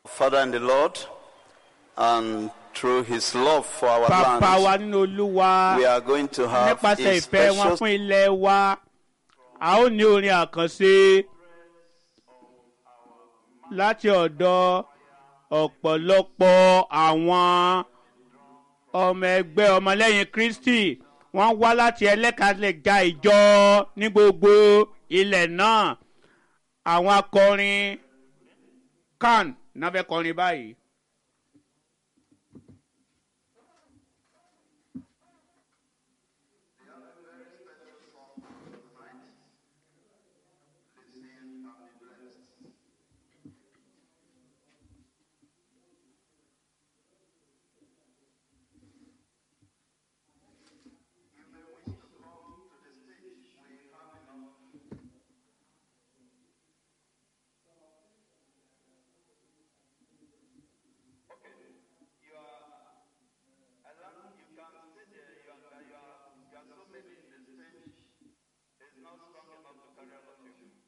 Father in the Lord, and through his love for our bàbá wa land, nínú olúwa we are going to have nípasẹ̀ a ìfẹ́ wọn special fún ilẹ̀ wa a ó ní orin àkànṣe láti ọ̀dọ̀ ọ̀pọ̀lọpọ̀ àwọn ọmọ ẹgbẹ́ ọmọlẹ́yìn kristi wọ́n wá láti ẹlẹ́kàlẹ́gà ìjọ ní gbogbo ilẹ̀ náà àwọn akọrin kan náà fẹ́ kọrin báyìí. It's not strong enough to carry all of you.